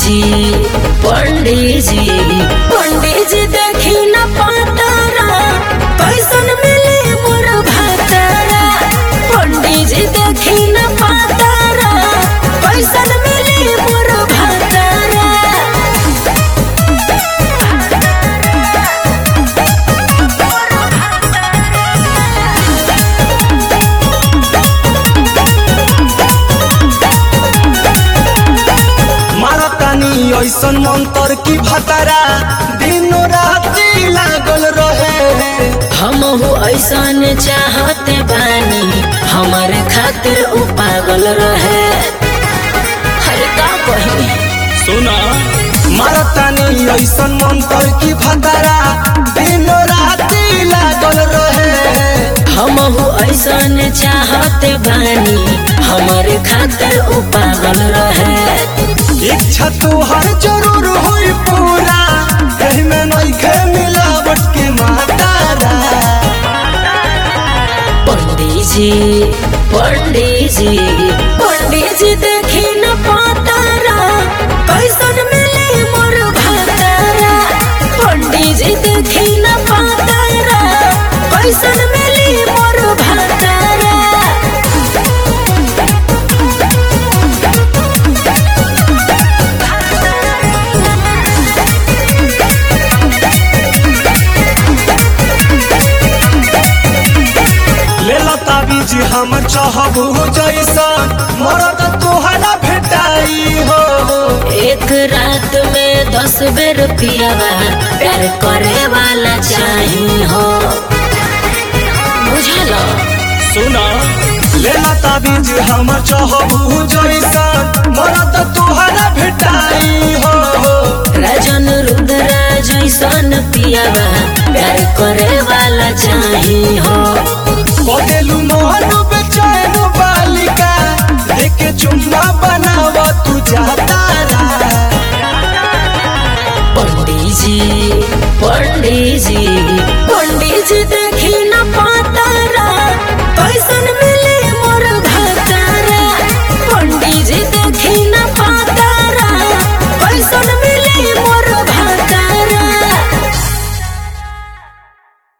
जी पंडित जी पंडित जी देखी न पातारा कैसन मिली मोर भातारा पंडित जी देखी न पातारा कैसन मिली मोर भातारा मारतानी ऐसन मंतर की भतरा दिनो राती लागल रहे हम हो ऐसन चाहते बानी हमारे खातिर उ पागल रहे हर का कही सुना मारतानी ऐसन मंतर की भतरा दिनो राती लागल रहे हम हो ऐसन चाहते बानी हमारे खातिर उ पागल रहे इच्छा तुहर जरूर होई पूरा एही में नइखे मिलावट के मातारा पंडित जी पंडित जी पंडित जी देखी न पातारा कैसन मिली मोर भातारा पंडित जी देखी न पातारा कैसन मिली मोर भातारा ले ताबीज हम चाहबू जैसन मरद तोहरा भेटाई हो एक रात में दस बेर पियावा प्यार करे वाला चाही हो बुझल सुना ले ताबीज हम चाहबू जैसन मरद तोहरा भेटाई हो राजन रुद्र जैसन पियावा प्यार करे वाला चाही हो बदेलू मोहन बेचैन बालिका देखे चुम्मा बनाव तू जातारा पंडित जी पंडित जी